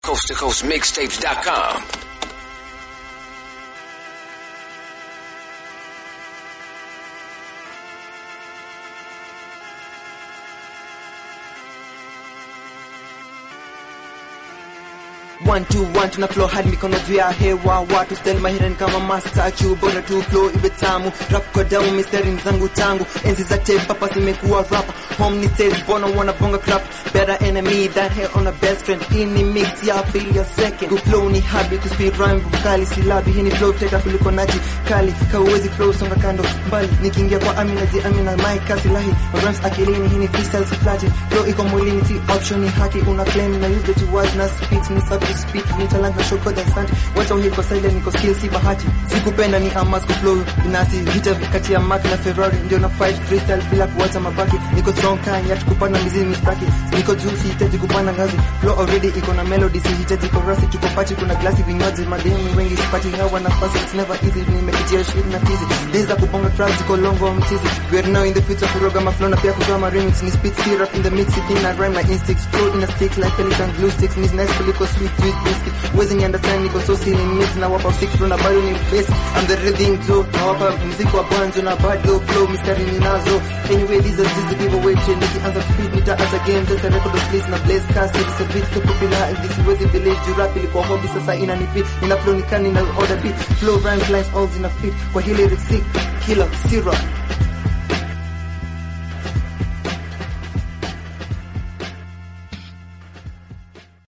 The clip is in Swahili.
CoastToCoastMixtapes.com. One, two, one, tuna flow hadi mikono juu ya hewa watu style mahirani kama mastachu bora tu flow iwe tamu rap kwa damu mistari zangu tangu enzi za tape papa zimekuwa rap home ni stage bona wanna bonga crap better enemy than hair on a best friend hii ni mix ya pili ya second ku flow ni habi ku speed rhyme vokali silabi hii ni flow teka kuliko naji kali kauwezi flow songa kando mbali nikiingia kwa amina ji amina my kasi lahi rhymes akilini hii ni freestyle si flati flow iko mwilini si option ni haki una claim na use the words na speech ni sabi speak ni talent na show code and stand wacha uhiko silent niko skill si bahati sikupenda ni amas ku flow binasi vita kati ya Mark na Ferrari ndio na fight freestyle bila kuacha mabaki niko strong kind ya kupanda mizizi mistaki niko juu sihitaji kupanda ngazi flow already iko na melody sihitaji chorus tuko party kuna glasi vinywaji mademu wengi sipati hawa nafasi it's never easy nimepitia shit na tizi days za kubonga tracks ziko longo mtizi we are now in the future kuroga ma flow na pia kutoa remix ni speed syrup in the mix it in a rhyme my instincts flow in a stick like pelican glue sticks ni nice kuliko sweet sweet biscuit wezi ni understand niko so silly mix na wapa six flow na bado ni basic I'm the rhythm too na wapa muziki wa bonzo na bado flow mistari ninazo anyway these are just the people waiting nikianza speed nitaacha game just a record of please na blaze cast it's a bit too popular and this wezi believe you rap ilikuwa hobby sasa inanifit ina flow nikani na order beat flow rhymes lines all zina fit kwa hili lyrics sick killer syrup